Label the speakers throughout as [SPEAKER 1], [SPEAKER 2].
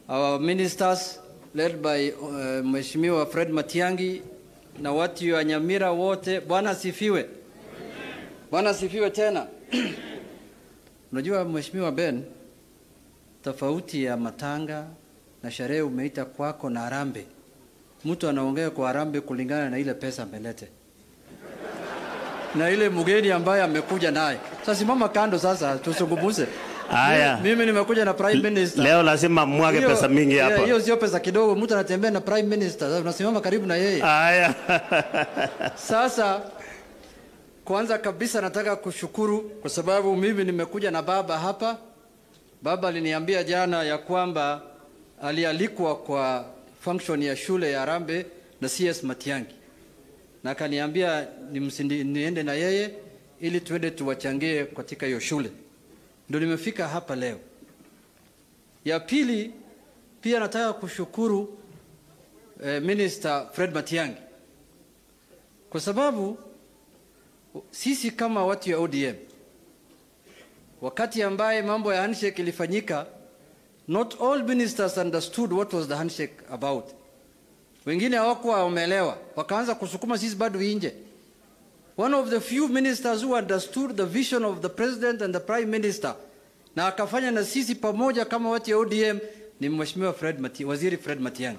[SPEAKER 1] our ministers led by uh, Mheshimiwa Fred Matiangi na watu wa Nyamira wote, Bwana asifiwe. Bwana asifiwe tena. Unajua Mheshimiwa Ben, tofauti ya matanga na sherehe umeita kwako na harambee, mtu anaongea kwa harambee kulingana na ile pesa amelete na ile mgeni ambaye amekuja naye. Sasa simama kando, sasa tusungumuze.
[SPEAKER 2] Haya.
[SPEAKER 1] Mimi nimekuja na prime minister.
[SPEAKER 2] Leo lazima mwage
[SPEAKER 1] Hiyo-
[SPEAKER 2] pesa mingi
[SPEAKER 1] yeah,
[SPEAKER 2] hapa.
[SPEAKER 1] Hiyo sio pesa kidogo, mtu anatembea na prime minister, sasa unasimama karibu na yeye.
[SPEAKER 2] Haya.
[SPEAKER 1] Sasa kwanza kabisa nataka kushukuru kwa sababu mimi nimekuja na baba hapa. Baba aliniambia jana ya kwamba alialikwa kwa function ya shule ya Rambe na CS Matiangi, na akaniambia nimsindi- niende na yeye ili tuende tuwachangie katika hiyo shule. Ndio nimefika hapa leo. Ya pili, pia nataka kushukuru eh, Minister Fred Matiangi kwa sababu sisi kama watu ya ODM wakati ambaye mambo ya handshake ilifanyika, not all ministers understood what was the handshake about. Wengine hawakuwa wameelewa, wakaanza kusukuma sisi bado nje. One of the few ministers who understood the vision of the president and the prime minister na akafanya na sisi pamoja kama watu ya ODM ni Mheshimiwa Fred Mati, Waziri Fred Matiang'i.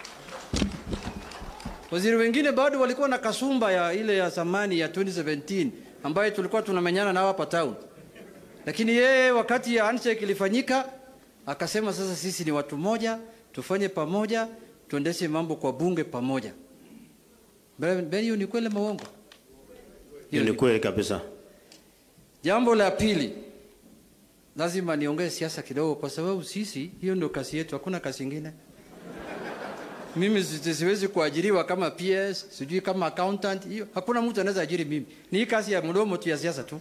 [SPEAKER 1] Waziri wengine bado walikuwa na kasumba ya ile ya zamani ya 2017 ambayo tulikuwa tunamenyana nao hapa town, lakini yeye wakati ya handshake ilifanyika akasema, sasa sisi ni watu moja, tufanye pamoja, tuendeshe mambo kwa bunge pamoja. Ben, Ben, hiyo ni kweli maongo?
[SPEAKER 2] Hiyo ni kweli kabisa.
[SPEAKER 1] Jambo la pili, lazima niongee siasa kidogo, kwa sababu sisi, hiyo ndio kazi yetu, hakuna kazi ingine. Mimi si- siwezi kuajiriwa kama PS, sijui kama accountant, hiyo hakuna mtu anaweza ajiri mimi. Ni hii kazi ya mdomo tu ya siasa tu.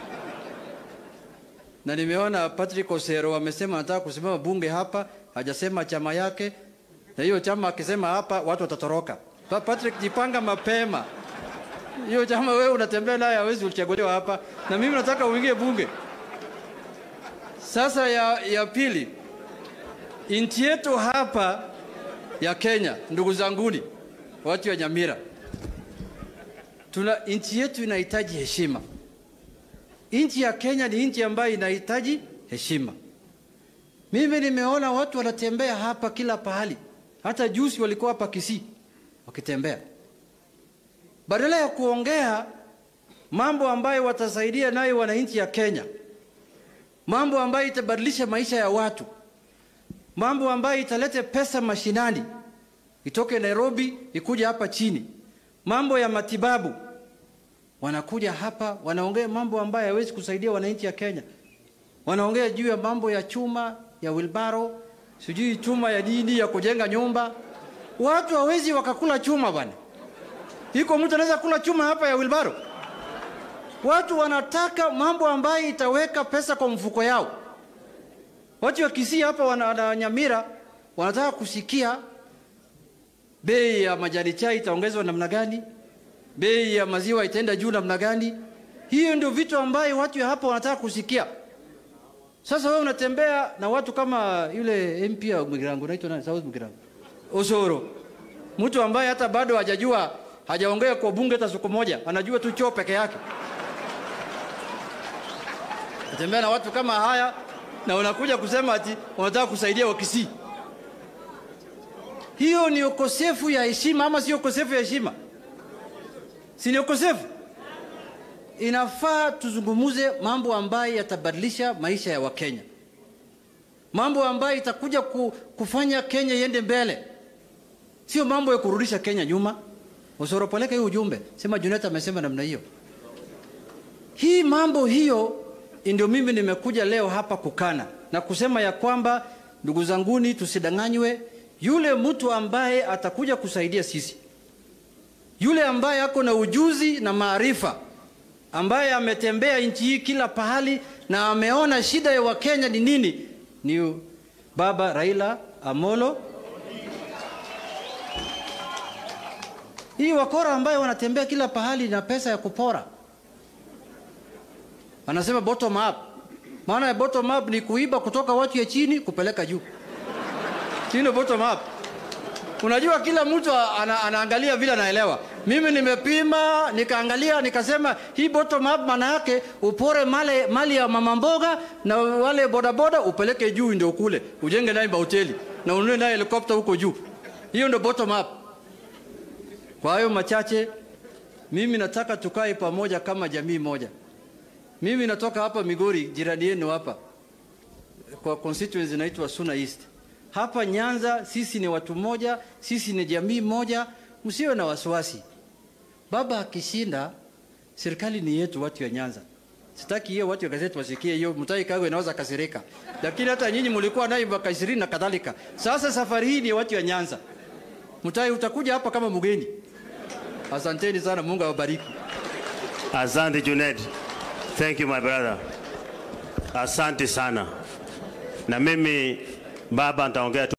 [SPEAKER 1] Na nimeona Patrick Osero amesema anataka kusimama bunge hapa, hajasema chama yake, na hiyo chama akisema hapa watu watatoroka. Pa- Patrick, jipanga mapema. Hiyo chama wewe unatembea naye hawezi kuchaguliwa hapa, na mimi nataka uingie bunge. Sasa ya, ya pili, nchi yetu hapa ya Kenya, ndugu zanguni, watu wa Nyamira, tuna nchi yetu inahitaji heshima. Nchi ya Kenya ni nchi ambayo inahitaji heshima. Mimi nimeona watu wanatembea hapa kila pahali, hata juzi walikuwa hapa Kisii wakitembea, badala ya kuongea mambo ambayo watasaidia nayo wananchi ya Kenya, mambo ambayo itabadilisha maisha ya watu, mambo ambayo italete pesa mashinani, itoke Nairobi ikuje hapa chini, mambo ya matibabu, wanakuja hapa wanaongea mambo ambayo hayawezi kusaidia wananchi ya Kenya. Wanaongea juu ya mambo ya chuma ya wilbaro, sijui chuma ya nini ya kujenga nyumba. Watu hawezi wakakula chuma bwana. Iko mtu anaweza kula chuma hapa ya wilbaro? Watu wanataka mambo ambayo itaweka pesa kwa mfuko yao. Watu wa Kisii hapa wana, wana Nyamira wanataka kusikia bei ya majani chai itaongezwa namna gani, bei ya maziwa itaenda juu namna gani. Hiyo ndio vitu ambayo watu ya hapa wanataka kusikia. Sasa wewe unatembea na watu kama yule MP wa Mgirango, naitwa nani? South Mgirango, Osoro, mtu ambaye hata bado hajajua hajaongea kwa bunge hata siku moja, anajua tu choo peke yake. Natembea na watu kama haya na unakuja kusema ati unataka kusaidia Wakisii. Hiyo ni ukosefu ya heshima ama sio ukosefu ya heshima? Si ni ukosefu? Inafaa tuzungumuze mambo ambayo yatabadilisha maisha ya Wakenya, mambo ambayo itakuja ku, kufanya Kenya iende mbele, sio mambo ya kurudisha Kenya nyuma. Usoropeleke hiyo ujumbe, sema Junet amesema namna hiyo. Hii mambo hiyo ndio mimi nimekuja leo hapa kukana na kusema ya kwamba ndugu zanguni, tusidanganywe. Yule mtu ambaye atakuja kusaidia sisi, yule ambaye ako na ujuzi na maarifa, ambaye ametembea nchi hii kila pahali na ameona shida ya Wakenya ni nini, ni baba Raila Amolo. Hii wakora ambaye wanatembea kila pahali na pesa ya kupora Wanasema bottom up. Maana ya bottom up ni kuiba kutoka watu ya chini kupeleka juu. Si ndio bottom up? Unajua kila mtu ana, anaangalia vile anaelewa. Mimi nimepima nikaangalia nikasema hii bottom up maana yake upore mali, mali ya mama mboga na wale bodaboda upeleke juu ndio kule ujenge naye mahoteli na ununue naye helikopta huko juu. Hiyo ndio bottom up. Kwa hayo machache, mimi nataka tukae pamoja kama jamii moja. Mimi natoka hapa Migori, jirani yenu hapa, kwa constituency inaitwa Suna East. Hapa Nyanza sisi ni watu moja, sisi ni jamii moja, msiwe na wasiwasi. Baba akishinda, serikali ni yetu, watu wa Nyanza. Sitaki hiyo watu wa gazeti wasikie hiyo, Mutahi Kagwe inaweza kasirika, lakini hata nyinyi mlikuwa naye mwaka ishirini na kadhalika. Sasa safari hii ni watu wa Nyanza. Mutahi, utakuja hapa kama mgeni. Asanteni sana, Mungu awabariki.
[SPEAKER 2] Asante Junet. Thank you my brother. Asante sana. Na mimi baba nitaongea tu